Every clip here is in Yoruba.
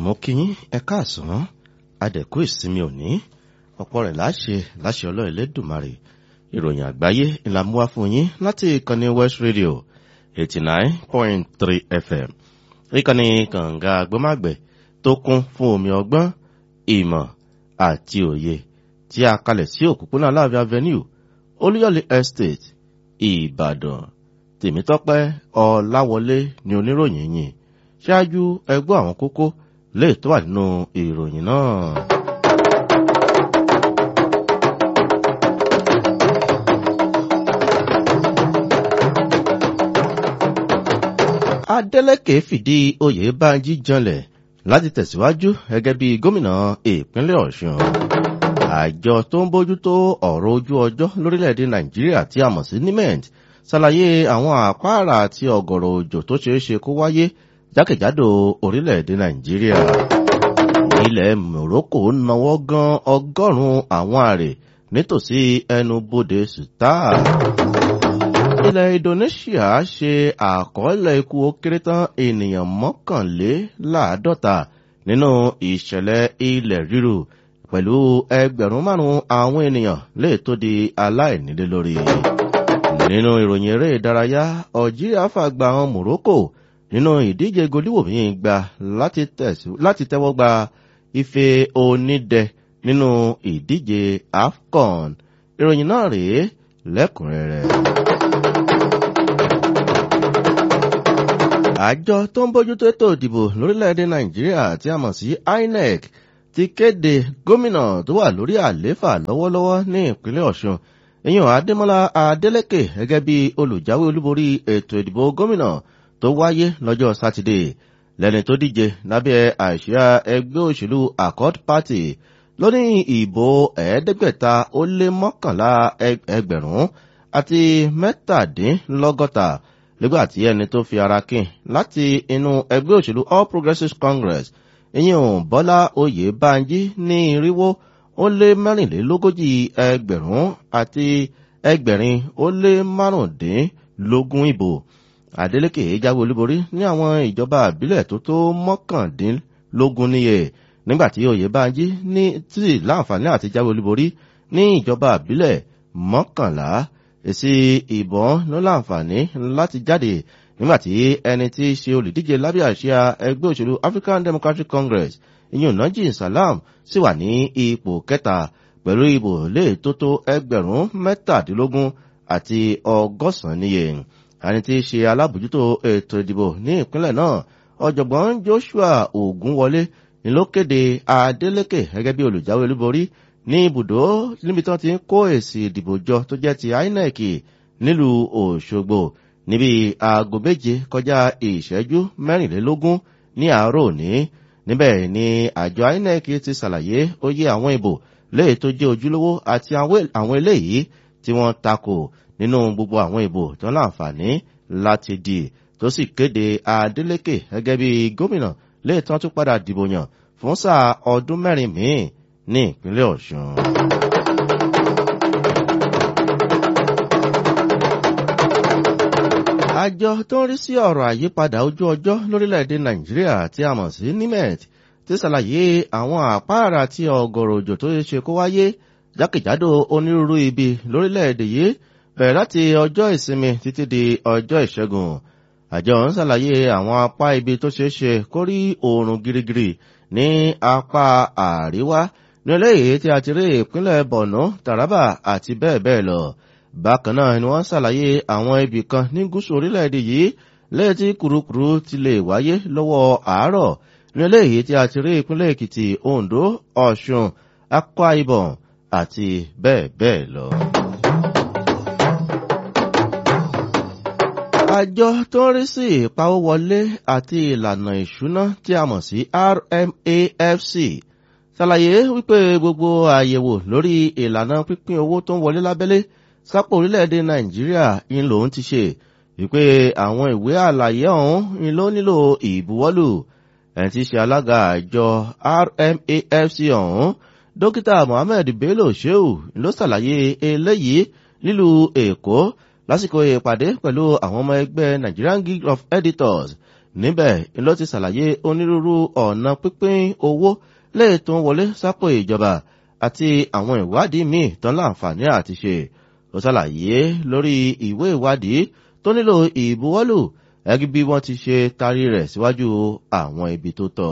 mo kí yín ẹ káàsán adẹ̀kú ìsinmi òní ọ̀pọ̀ rẹ̀ láṣẹ láṣẹ ọlọ́run Elédùmarè ìròyìn àgbáyé ńlá mú wá fún yín láti ìkànnì West Radio eighty nine point three FM ìkànnì kànga agbọ́màgbẹ̀ tó kún fún omi ọgbọ́n ìmọ̀ àti òye tí a kalẹ̀ sí òpópónà Aláàfin Avenue Olúyọ̀lé Estate Ìbàdàn Tèmítọ́pẹ́ Ọláwọlé ni oníròyìn yìí ṣáájú ẹgbọ́ àwọn kókó lè tó wà nínú ìròyìn náà. Adeleke fìdí Oyèbánjí janlẹ̀ láti tẹ̀síwájú gẹ́gẹ́ bí gómìnà ìpínlẹ̀ Ọ̀ṣun. Àjọ tó ń bójútó ọ̀rọ̀ ojú ọjọ́ lórílẹ̀‐èdè Nàìjíríà tí a mọ̀ sí NIMET ṣàlàyé àwọn àpáàrà àti ọ̀gọ̀rọ̀ òjò tó ṣeé ṣe kó wáyé jákèjádò orílẹ̀-èdè nàìjíríà ilẹ̀ morocco náwó gan ọgọ́rùn-ún àwọn àrè nítòsí ẹnubodè sutar ilẹ̀ indonesia ṣe àkọọ́lẹ̀ ikú ó kéré tán ènìyàn mọ́kànléláàádọ́ta nínú ìṣẹ̀lẹ̀ ilẹ̀ ríru pẹ̀lú ẹgbẹ̀rún márùn-ún àwọn ènìyàn lè tó di aláìnílé lórí nínú ìròyìn eré ìdárayá algeria fàgbà àwọn morocco nínú ìdíje goliwomi gba láti tẹ́wọ́ gba ife onídẹ nínú ìdíje afcon ìròyìn náà rèé lẹ́kùnrẹ́rẹ́. àjọ tó ń bójútó ètò ìdìbò lórílẹ̀‐èdè nàìjíríà tí a mọ̀ sí inec ti kéde gómìnà tó wà lórí àlééfà lọ́wọ́lọ́wọ́ ní ìpínlẹ̀ ọ̀ṣun èèyàn adémọlá adélèké gẹ́gẹ́ bí olùjáwé olúborí ètò ìdìbò gómìnà tó wáyé lọ́jọ́ sátidé lẹ́ni tó díje lábẹ́ àṣìá ẹgbẹ́ òṣèlú accord party lóní ìbò ẹ̀ẹ́dẹ́gbẹ̀ta ó lé mọ́kànlá ẹgbẹ̀rún àti mẹ́tàdínlọ́gọ́ta nígbà tí ẹni tó fi ara kín láti inú ẹgbẹ́ òṣèlú all progressives congress ìyẹn bọ́lá oyèbánjí ní irinwó ó lé mẹ́rìnlélógójì ẹgbẹ̀rún àti ẹgbẹ̀rin ó lé márùndínlógún ìbò Adeleke jáwé olúborí ní àwọn ìjọba àbílẹ̀ tó tó mọ́kàndínlógún níye nígbàtí Oyèbánjí ní tí láǹfààní àti jáwé olúborí ní ìjọba àbílẹ̀ mọ́kànlá èsì ìbọn ló láǹfààní láti jáde nígbàtí ẹni tí í ṣe olùdíje lábẹ́ àsíá ẹgbẹ́ òṣèlú African Democratic Congress ìyẹn Nàjí Salam sì wà ní ipò kẹta pẹ̀lú ìbò lè tó tó ẹgbẹ̀rún mẹ́tàdínlógún àti ọgọ́sàn-án níye ẹni tí í ṣe alábòjútó ètò ìdìbò ní ìpínlẹ̀ náà ọ̀jọ̀gbọ́n Joshua Ògúnwọlé ni ló kéde Adeleke gẹ́gẹ́ bí olùjáwé olúborí ní ibùdó níbi tí wọ́n ti ń kó èsì ìdìbò jọ tó jẹ́ ti INEC nílùú Òṣogbo níbi aago méje kọjá ìṣẹ́jú mẹ́rìnlélógún ní àárọ̀ òní níbẹ̀ ni àjọ INEC ti ṣàlàyé oyè àwọn ìbò léè tó jẹ́ ojúlówó àti àwọn eléyìí tí wọ́n takò nínú gbogbo àwọn ìbò tó láǹfààní láti di tó sì kéde Adeleke gẹ́gẹ́ bí gómìnà léètàn tún padà dìbò yàn fún sáà ọdún mẹ́rin míì ní ìpínlẹ̀ Ọ̀ṣun. àjọ tó ń rí sí ọ̀rọ̀ àyípadà ojú ọjọ́ lórílẹ̀‐èdè Nàìjíríà tí a mọ̀ sí NIMET ti ṣàlàyé àwọn àpáàrà tí ọ̀gọ̀rọ̀ òjò tó ṣe kó wáyé jákèjádò onírúurú ibi lórílẹ̀‐èdè yìí bẹ̀rẹ̀ láti ọjọ́ ìsinmi títí di ọjọ́ ìṣẹ́gun àjọ ń ṣàlàyé àwọn apá ibi tó ṣeé ṣe kó rí oòrùn girigiri ní apá àríwá ní eléyìí tí a ti rí ìpínlẹ̀ Borno Taraba àti bẹ́ẹ̀ bẹ́ẹ̀ lọ bákan náà ni wọ́n ṣàlàyé àwọn ibì kan ní gúúsù orílẹ̀-èdè yìí lẹ́yìn tí kùrukùru ti lè wáyé lọ́wọ́ àárọ̀ ní eléyìí tí a ti rí ìpínlẹ̀ Èkìtì Oǹdó Ọ̀ṣun Akwa Ibom àti bẹ́ẹ̀ bẹ́ẹ̀ lọ. àjọ tó ń rí sí ìpawówọlé àti ìlànà ìṣúná tí a mọ̀ sí RMAFC ṣàlàyé wípé gbogbo àyẹ̀wò lórí ìlànà pípín owó tó ń wọlé lábẹ́lé sápò orílẹ̀-èdè Nàìjíríà ń lòun ti ṣe wípé àwọn ìwé àlàyé ọ̀hún ń ló nílò ìbuwọ́lù ẹni tí í ṣe alága àjọ RMAFC ọ̀hún dókítà Mohammed Bello Shehu ló ṣàlàyé eléyìí nílùú Èkó lásìkò ìpàdé pẹ̀lú àwọn ọmọ ẹgbẹ́ Nigerian Guild of Editors níbẹ̀ ló ti ṣàlàyé onírúurú ọ̀nà pípín owó lè tó ń wọlé sápò ìjọba àti àwọn ìwádìí míì tán láǹfààní àti ṣe ó ṣàlàyé lórí ìwé ìwádìí tó nílò ìbuwọ́lù ẹgbẹ́ bí wọ́n ti ṣe tarí rẹ̀ síwájú àwọn ibi tó tọ́.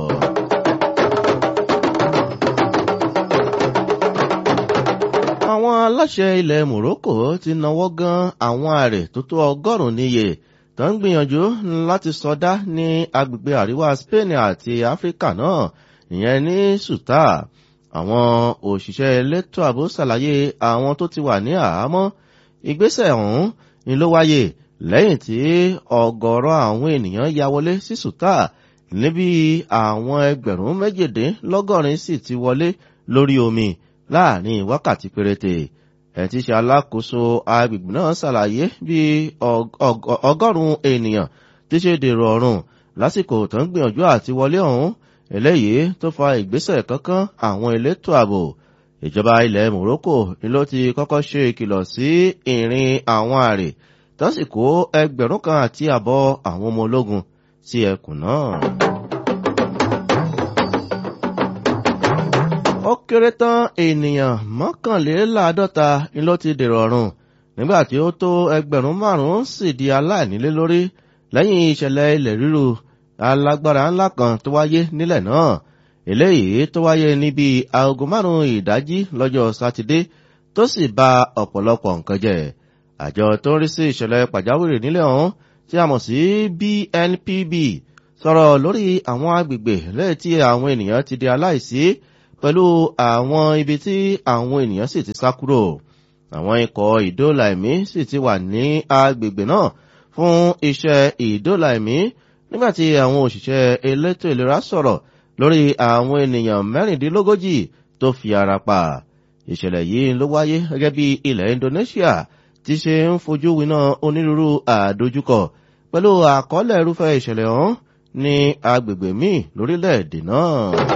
àwọn aláṣẹ ilẹ̀ Morocco ti náwó gan àwọn àrè tó tó ọgọ́rùn-ún níye tó ń gbìyànjú láti sọdá ní agbègbè àríwá Spain àti Áfíríkà náà ìyẹn ní Suta àwọn òṣìṣẹ́ elétò ààbò ṣàlàyé àwọn tó ti wà ní àhámọ́ ìgbésẹ̀ ọ̀hún ni ló wáyé lẹ́yìn tí ọ̀gọ̀rọ̀ àwọn ènìyàn ya wọlé sí Suta níbi àwọn ẹgbẹ̀rún méjìdínlọ́gọ́rin sì ti wọlé lórí omi láàrin wákàtí péréte ẹ̀ tí ṣe alákòóso agbègbè náà ṣàlàyé bí ọgọ́rùn-ún ènìyàn ti ṣe dèrò ọ̀run lásìkò tó ń gbìyànjú àti wọlé ọ̀hún eléyìí tó fa ìgbésẹ̀ kankan àwọn elétò ààbò ìjọba ilẹ̀ Morocco ni ló ti kọ́kọ́ ṣe ìkìlọ̀ sí ìrìn àwọn àrè tó sì kó ẹgbẹ̀rún kan àti àbọ̀ àwọn ọmọ ológun sí ẹkùn náà. ó kéré tán ènìyàn mọ́kànléláàádọ́ta ni ló ti dèrò ọ̀run nígbà tí ó tó ẹgbẹ̀rún márùn-ún sì di aláìnílé lórí lẹ́yìn ìṣẹ̀lẹ̀ ilẹ̀ ríru alágbára ńlá kan tó wáyé nílẹ̀ náà eléyìí tó wáyé níbi aago márùn-ún ìdájí lọ́jọ́ sátidé tó sì ba ọ̀pọ̀lọpọ̀ nǹkan jẹ́ àjọ tó ń rí sí ìṣẹ̀lẹ̀ pàjáwìrì nílẹ̀ ọ̀hún tí a mọ̀ sí BNPB sọ̀rọ̀ lórí àwọn agbègbè lẹ́yìn tí àwọn ènìyàn ti di aláìsí pẹ̀lú àwọn ibi tí àwọn ènìyàn sì ti sá kúrò àwọn ikọ̀ ìdóòlà ẹ̀mí sì ti wà ní agbègbè náà fún iṣẹ́ ìdóòlà ẹ̀mí nígbàtí àwọn òṣìṣẹ́ elétò ìlera sọ̀rọ̀ lórí àwọn ènìyàn mẹ́rìndínlógójì tó fi ara pa ìṣẹ̀lẹ̀ yìí ló wáyé gẹ́gẹ́ bí ilẹ̀ Indonesia ti ṣe ń fojú winá onírúurú àdójúkọ pẹ̀lú àkọọ́lẹ̀ irúfẹ́ ìṣẹ̀lẹ̀ ọ̀hún ní agbègbè míì lórílẹ̀‐èdè náà.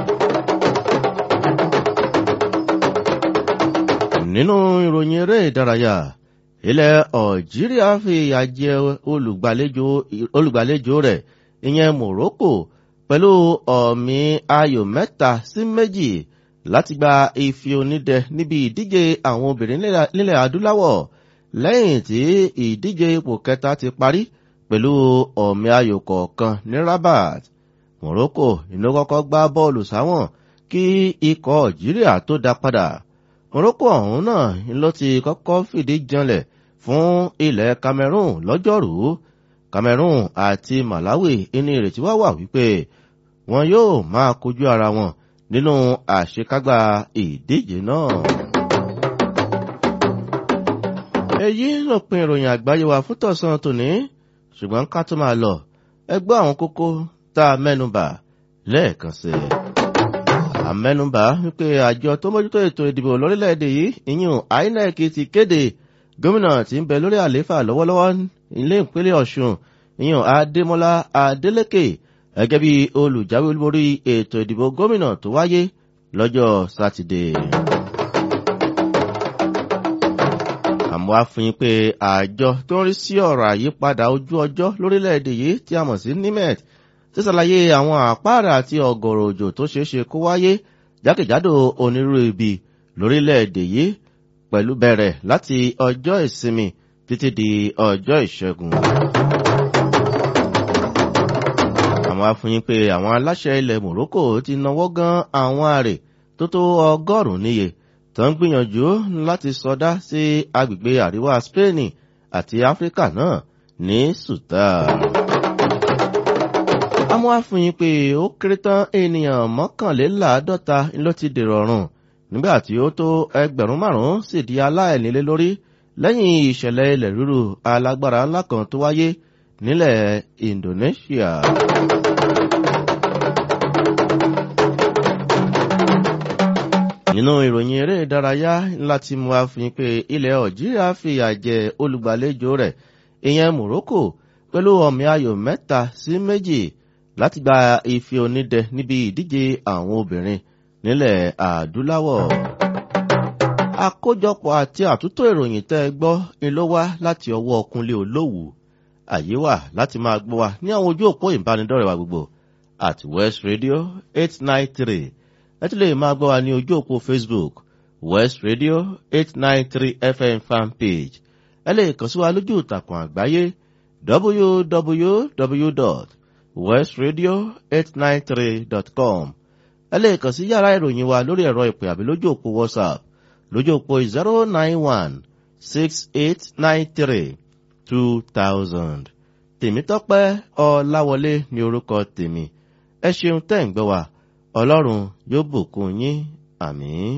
nínú ìròyìn eré ìdárayá ilẹ̀ Algeria fi ìyà jẹ olùgbàlejò rẹ̀ ìyẹn Morocco pẹ̀lú ọ̀mì ayò mẹ́ta sí méjì láti gba ife onídẹ níbi ìdíje àwọn obìnrin nílẹ̀ adúláwọ̀ lẹ́yìn tí ìdíje ipò kẹta ti parí pẹ̀lú ọ̀mì ayò kọ̀ọ̀kan ní Rabat Morocco ìlú kọ́kọ́ gbá bọ́ọ̀lù sáwọn kí ikọ̀ Algeria tó dá padà Morocco ọ̀hún náà ló ti kọ́kọ́ fìdí janlẹ̀ fún ilẹ̀ Cameroon lọ́jọ́rùú Cameroon àti Malawi ní ìrètí wá wà wípé wọn yóò máa kojú ara wọn nínú àṣekágbá ìdíje náà. èyí lópin ìròyìn àgbáyé wa fún tọ̀sán tòní ṣùgbọ́n ká tó máa lọ ẹ gbọ́ àwọn kókó tá a mẹ́nubà lẹ́ẹ̀kan sí i. àmẹ́nubà wípé àjọ tó mójútó ètò ìdìbò lórílẹ̀‐èdè yìí ìyún INEC ti kéde gómìnà tí ń bẹ lórí àlééfà lọ́wọ́lọ́wọ́ ilé ìpínlẹ̀ Ọ̀ṣun ìyún Adémọ́lá Adélékè gẹ́gẹ́ bí olùjáwé olúborí ètò ìdìbò gómìnà tó wáyé lọ́jọ́ sátidé. àmọ́ a fi pé àjọ tó ń rí sí ọ̀rọ̀ àyípadà ojú ọjọ́ lórílẹ̀‐èdè yìí tí a mọ̀ sí NIMET ti ṣàlàyé àwọn àpáàrà àti ọ̀gọ̀rọ̀ òjò tó ṣeé ṣe kó wáyé jákèjádò onírúurú ibi lórílẹ̀‐èdè yìí pẹ̀lú bẹ̀rẹ̀ láti ọjọ́ ìsinmi títí di ọjọ́ ìṣẹ́gun. àwọn afúnyín pé àwọn aláṣẹ ilẹ̀ Morocco ti náwó gan àwọn àrè tó tó ọgọ́rùn-ún níye tó ń gbìyànjú láti sọdá sí agbègbè àríwá Spain àti Áfíríkà náà ní Sudan. àwọn afúnyín pé ó kéré tán ènìyàn mọ́kànléláàádọ́ta ló ti dèrò ọ̀run nígbà tí ó tó ẹgbẹ̀rún márùn-ún sì di aláìnílé lórí lẹ́yìn ìṣẹ̀lẹ̀ ilẹ̀ rírù alágbára ńlá kan tó wáyé nílẹ̀ Indonesia. nínú ìròyìn eré ìdárayá láti mú wa fi pé ilẹ̀ Algeria fìyà jẹ olùgbàlejò rẹ̀ ìyẹn Morocco pẹ̀lú ọ̀mì ayò mẹ́ta sí méjì láti gba ife onídẹ níbi ìdíje àwọn obìnrin nílẹ̀ adúláwọ̀. àkójọpọ̀ àti àtúntò ìròyìn tẹ́ ẹ gbọ́ ni ló wá láti ọwọ́ Kúnlé Olówù àyè wà láti máa gbọ́ wa ní àwọn ojú òpó ìbánidọ́rẹ̀ wa gbogbo at west radio eight nine three ẹ tún lè máa gbọ́ wa ní ojú òpó facebook west radio eight nine three fm fan page ẹ lè kàn sí wa lójú ìtàkùn àgbáyé www.westradio893.com ẹ lè kàn sí yàrá ìròyìn wa lórí ẹ̀rọ ìpè àbí lójú òpó whatsapp lójú òpó zero nine one six eight nine three two thousand tèmítọ́pẹ́ ọláwọlé ní orúkọ tèmi ẹ ṣeun tẹ́ ń gbọ́ wa ọlọ́run yóò bùkún yín àmín.